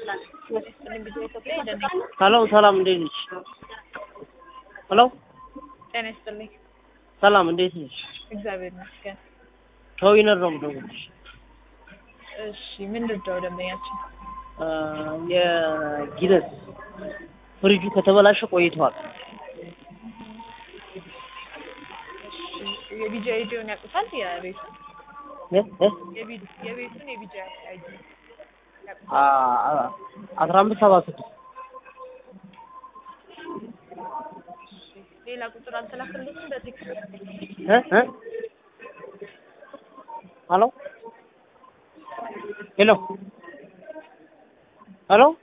ሄሎ ሰላም እንዴት ነሽ? ሄሎ ጤና ይስጥልኝ። ሰላም እንዴት ነሽ? እግዚአብሔር ይመስገን። ከዊነር ነው የምደውልልሽ። እሺ ምን ልርዳው ደንበኛችን? አ፣ የጊነስ ፍሪጁ ከተበላሸ ቆይቷል። እሺ የቢጂ አይዲውን ያውቁታል? የቤቱን እ እ የቢ- የቤቱን የቢጂ አይዲ አ አ- አስራ አምስት ሰባ ስድስት ሌላ ቁጥር አልተላከልኝም በቴክስት እ እ ሄሎ ሄሎ ሄሎ